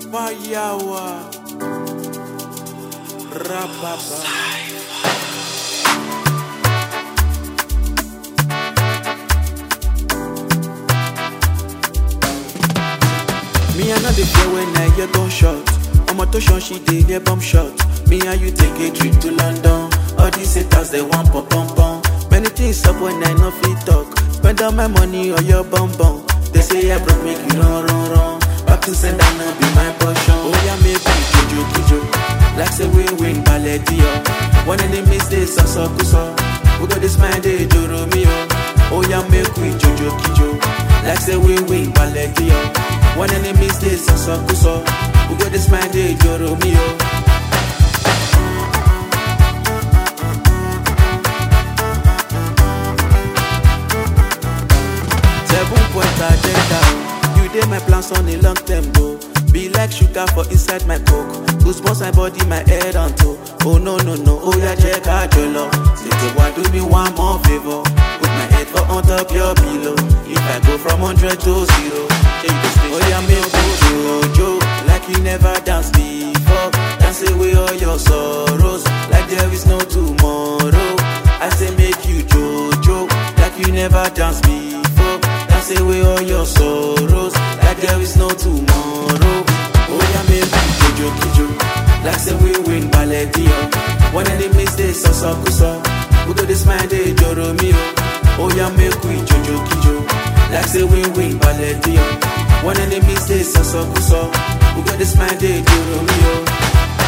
Payawa. Rababa. Me I know the fear when I hear gunshot. Omo to shun she dey hear bomb shot. Me and you take a trip to London. All these haters they want pom pom pom. Many things up when I no fit talk. Spend all my money on your bum bum. They say I broke make you run run run. Back to send that no be my portion. Oh yeah, make me kijo kijo. Like say we win ballet dio. One enemies they so so kuso. We got this man they joro me oh. Oh yeah, make we jojo kijo. Like say we win ballet dio. One enemies they so so kuso. We got this man they joro me oh. Seven point agenda. You dey my plans on a long term go. Be like sugar for inside my coke. Goosebumps my body, my head on toe. Oh no no no, oh yeah check out your love. Say why do me one more favor? Put my head for on top your pillow. If I go from hundred to zero, change the station. Oh yeah, me go Jojo, like you never dance before. Dance away all your sorrows, like there is no tomorrow. I say make you Jojo, like you never dance before. Dance away all your sorrows, like there is no tomorrow. Oh yeah, make you Jojo Kijo, like say we win ballet dio. One enemies they so so kuso, we go this man they joro me oh. Oh yeah, make we Jojo Kijo, like say we win ballet dio. One enemies they so so kuso, we go this man they joro me oh.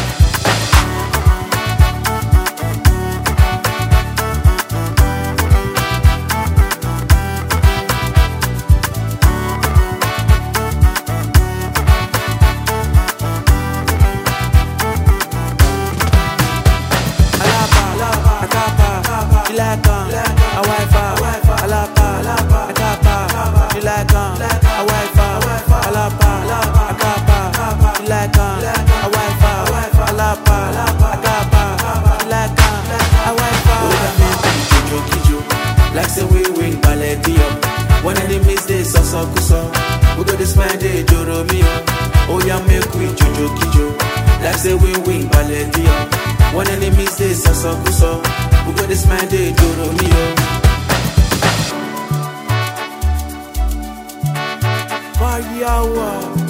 Alapa, Akapa, Ilaka, Awaifa, Alapa, Akapa, Ilaka, Awaifa, Alapa, Akapa, Ilaka, Awaifa, Alapa, Akapa, Ilaka, Awaifa. Jojo Kijo, like say we win ballet dio. One enemies they so so kuso, we go this man they joro me oh. Oh yeah, make we Jojo Kijo, like say we win ballet dio. One enemies they so so kuso, we go this man they joro me oh. Fire